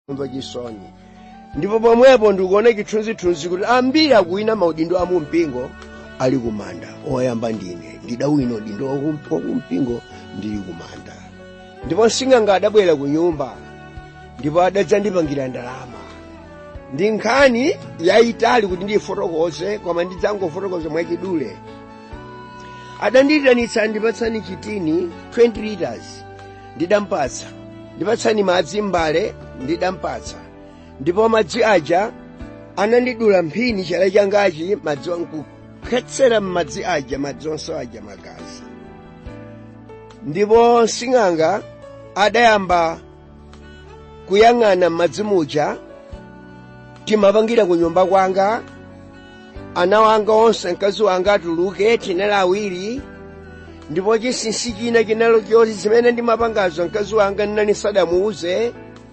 kumva chisoni ndipo pomwepo ndikuona chithunzithunzi kuti ambiri akuwina maudindo a mumpingo ali kumanda oyamba ndine ndidawina udindo wakum- wakumpingo ndili kumanda ndipo msing'anga adabwera ku nyumba ndipo adadzandipangira ndalama ndi nkhani yayitali kuti ndiyifotokoze koma ndidzangofotokoza mwachidule adandiyitanitsa ndipatsani chitini 20 liters ndidampatsa ndipatsani madzi m'mbale ndidampatsa ndipo madzi aja anandidula mphini chala changachi madzi wankukhetsera m'madzi aja madzi onse aja magazi ndipo sing'anga adayamba kuyang'ana m'madzi muja timapangira ku nyumba kwanga ana wanga onse mkazi wanga atuluke tinali awiri ndipo chinsinsi china chinalo choti zimene ndimapangazo mkazi wanga nnani sadamuuze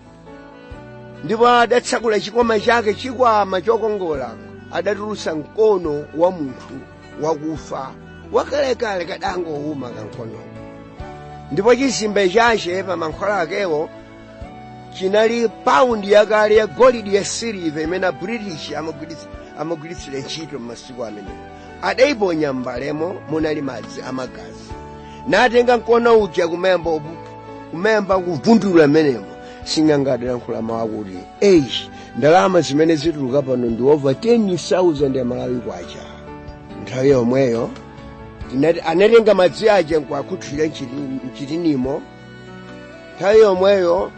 ndipo adatsakula chikwama chake chikwama chokongola adatulutsa mkono wa munthu wakufa wakalekale kadangowuma kankono ndipo chizimbe chache pa mankhwala akewo chinali paundi yakale ya golidi ya siliva imene abritish amagwiritsa- amagwiritsira ntchito m'masiku amenewo adayiponya m'mbalemo munali madzi amagazi natenga mkono uja kumemba upu- kumemba kuvundula mmenemo sing'anga adalankhula mawu akuti eish ndalama zimene zituluka pano ndi over 10,000 ya malawi kwacha nthawi yomweyo tinati- anatenga madzi aja nkuakhuthira mchitinimo nthawi yomweyo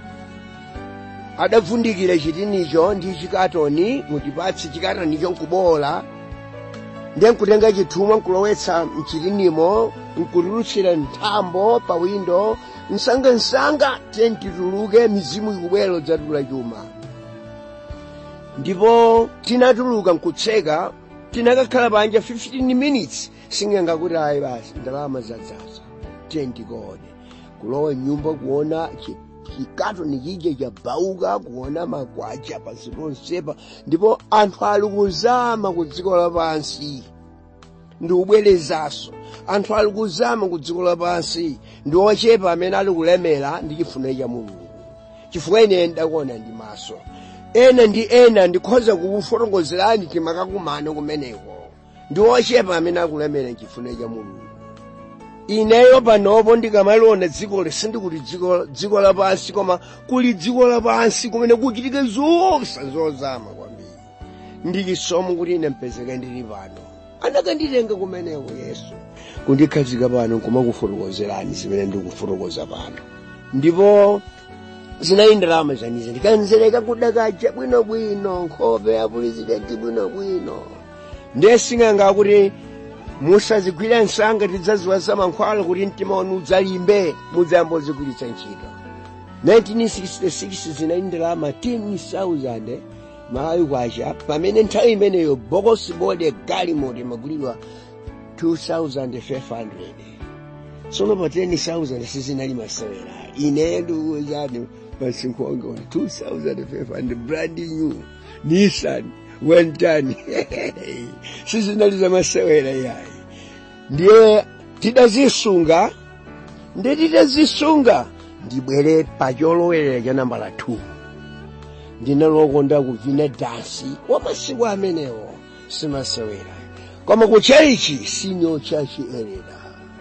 adavundikira chitinicho ndi chikatoni mutipatsi chikatonicho nkubola ndiye nkutenga chithumwa nkulowetsa mchitinimo nkutulutsira nthambo pa windo msangamsanga tiye tituluke mizimu ikubwera dzatula chuma ndipo tinatuluka nkutseka tinakakhala panja 15 minutes sing'anga kuti ayi basi ndalama zadzaza tiye tikone kulowa mnyumba kuona chi- chikatoni chija chabauka kuona magwacha pansi ponsepa ndipo anthu ali kuzama ku dziko lapansi ndi ubwerezaso anthu ali kuzama ku dziko lapansi ndi ochepa amene ali kulemera ndi chifuniro cha mulungu chifukwa ine ndakuona ndi maso ena ndi ena ndikhoza kukufotokozerani timakakumana kumeneko ndi ochepa amene akulemera chifuniro cha mulungu ineyo panopo ndikamaliona dziko sindikuti dziko dziko lapansi koma kuli dziko lapansi kumene kuchitike zonse zozama kwambiri ndi chisomo kuti ine mpezeka ndili pano anakanditenga kumeneko yesu kundikhazika pano kumakufotokozerani zimene ndikufotokoza pano ndipo zinayi ndalama zanizo ndikanzereka kudakaja bwinobwino nkhope ya pulezidenti bwinobwino ndiye sing'anga kuti musazigwira nsanga tidzaziwa za mankhwala kuti mtima wanu udzalimbe mudzayambozigwiritsa ntchito 1966 zinayi ndalama 10,000 malawi kwacha pamene nthawi imeneyo bokosi bode galimoti imagulidwa 2,500 tsono pa 10,000 sizinali masewera ine ndikuwuzani masiku anga 2,500 brand new nissan one ton sizinali za masewera yayi ndiye tidazisunga ndi titazisunga ndibwere pa cholowera cha nambala 2 ndinalokonda kuvina dansi wa masiku amenewo simasewera koma ku chalichi senior church ereda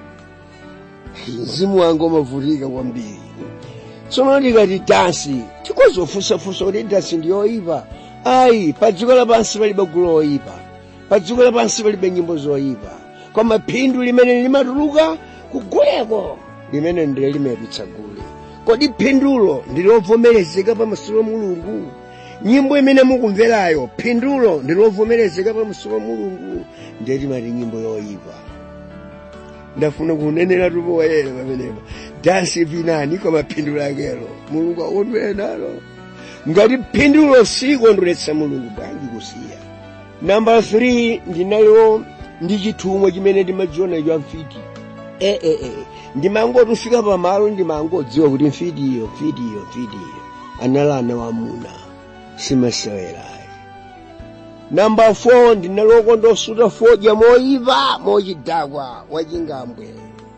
mzimu wanga umavutika kwambiri tsono ndikati dansi tikozofunsafunsa kuti dansi ndiyoyipa ayi pa dziko lapansi palibe gulu loyipa pa dziko lapansi palibe nyimbo zoyipa koma phindu limene limatuluka kuguleko limene ndile limayipitsa gule kodi phindulo ndilovomerezeka pamaso pa mulungu nyimbo imene mukumverayo phindulo ndilovomerezeka pamaso pa mulungu ndiye timati nyimbo yoyipa ndafuna kunenera tupo wayera pamenepa dansi vinani koma phindu lakelo mulungu akondwere nalo ngati phindulo sikondweretsa mulungu bwanji kusiya namba 3 ndinalo ndi chithumwa chimene ndimachiona cha mfiti eh, eh, eh. ndimangotufika pamalo ndimangodziwa kuti mfiti iyo mfiti iyo mfiti iyo analana wamuna simasewerayi namba 4 ndinalokonda osuta fodya moyipa mochidakwa wachingambwe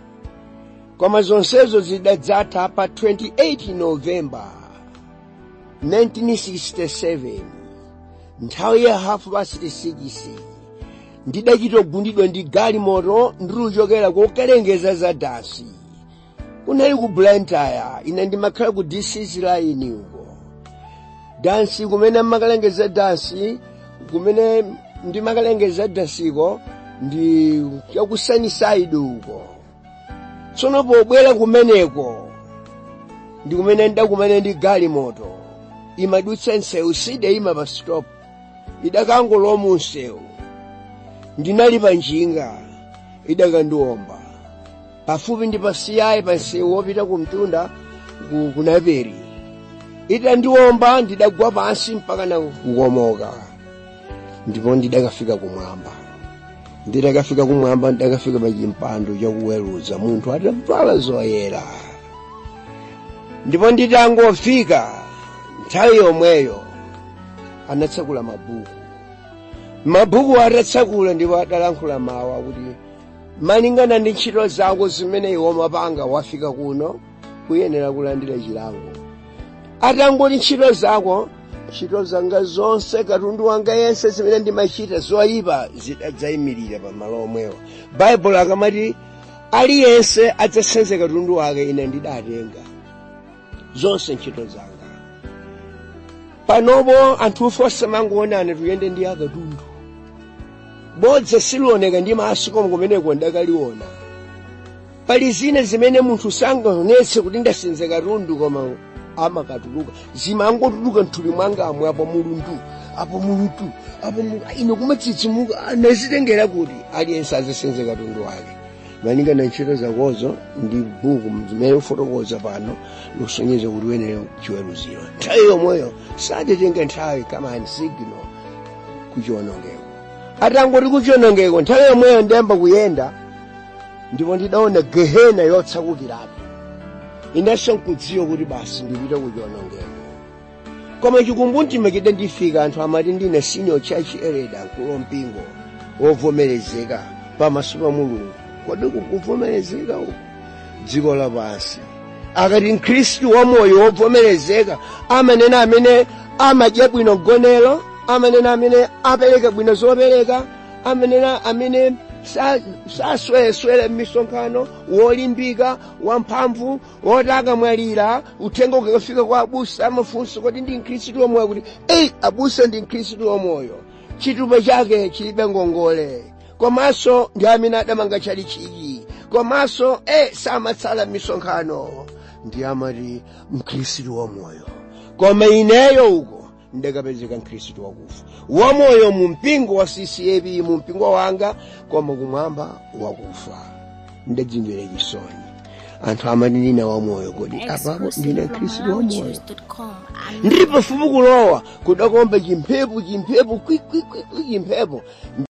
koma zonsezo zidadzatha pa 28 novemba 1967 nthawi ya hafu past 6 ndidachita kugundidwa ndi galimoto ndikuchokera kokalengeza za dansi kunali ku blantyre ine ndimakhala ku dcs line uko dansi kumene mmakalengeza dansi kumene ndimakalengeza dansiko ndi chaku sunnyside uko tsono pobwera kumeneko ndi kumene ndidakumana ndi galimoto imadutsa msewu sidayima pa stop idakangoloma msewu ndinali pa njinga idakandiwomba pafupi ndi pasiyayi pa msewu wopita ku mtunda ku kunaperi itandiwomba ndidagwa pansi mpaka na kukomoka ndipo ndidakafika kumwamba ndidakafika kumwamba ndidakafika pa chimpando chakuweruza munthu atavala zoyera ndipo nditangofika nthawi yomweyo anatsakula mabuku mabuku atatsakula ndipo adalankhula mawu akuti malingana ndi ntchito zako zimene iwe mapanga wafika kuno kuyenera kulandira chilango atangoti ntchito zako ntchito zanga zonse katundu wanga yense zimene ndimachita zoyipa zidadzayimirira pa malo omwewo baibulo akamati aliyense adzasenze katundu wake ine ndidatenga zonse ntchito zanga panopo anthu osamangoonana tuyende ndi akatundu bodza silioneka ndi maso koma kumeneko ndakaliona pali zina zimene munthu sangaonetse kuti ndasenza katundu koma amakatuluka zimangotuluka mthupi mwangamwe apo mulundu apo mulundu apo ine kumatsitsimuka nazitengera kuti aliyense azasenze katundu wake malingana ntchito zakozo ndi buku zimene ufotokoza pano lusonyeza kuti uyenere chiweruziro nthawi yomweyo satetenga nthawi kamani signal kuchiwonongeko atangoti kuchiwonongeko nthawi yomweyo ndiyamba kuyenda ndipo ndidaona gehena yotsakukirapo inenso nkudziwa kuti basi ndipita kuchiwonongeko koma chikumbumtima chida ndifika anthu amati ndine senior church elder mkulu mpingo wovomerezeka pamaso pa mulungu kodi kukuvomerezeka uku dziko lapansi akati mkhristu wamoyo wovomerezeka amanena amene amadya bwino gonero amanena amene apereka bwino zopereka amanena amene sasweleswele m'misonkhano wolimbika wamphamvu woti akamwalira uthenga ukakafika kwa abusa amafunso kuti ndi mkhristu wamoyo kuti eyi abusa ndi mkhristu wamoyo chitupa chake chilibe ngongole komanso ndi amene adamanga chalichiki komanso e samatsala m'misonkhano ndi amati mkhristu wamoyo koma ineyo uko ndakapezeka mkhristu wakufa wamoyo mu mpingo wa ccap mu mpingo wanga koma kumwamba wakufa ndadzimvera chisoni anthu amati ndine wamoyo kodi apapo ndine mkhristu wamoyo ndili pafupi kulowa kudakomba chimphepo chimphepo kwikwikwi chimphepo